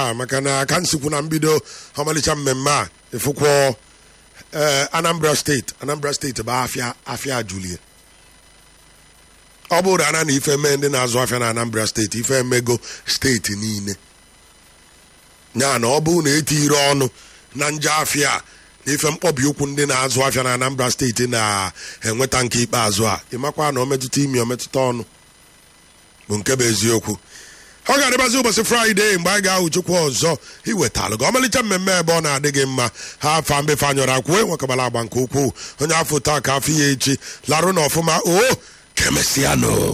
a maka na ka nsikwu na mbido ọmalịcha mmemme a ịfụkwọ ee anambra steeti anambra steeti bụ afịa afịa julie ọ bụrụ ana na ife mee ndị na-azụ afịa na anambra steeti ife emego steeti niile ya na ọ bụrụ na etiri ọnụ na nje afịa a, na ife mkpọbi ụkwụ ndị na-azụ afịa na anambra steeti na-enweta nke ikpeazụ a ịmakwa na ọ metụta imi ọ metụta ọnụ bụ nke bụ eziokwu ọ ga-adịbazi ụbọchị fraịde mgbe anyị ga-ahụ chukwu ọzọ iwetalụ gị ọmalịcha mmemme ebe ọ na-adị gị mma ha afa mbefe anyọrọ akwụ enwekabala agba nke ukwuu onye afọ taa ka afọ ya echi larụ na ọfụma o kemesianụ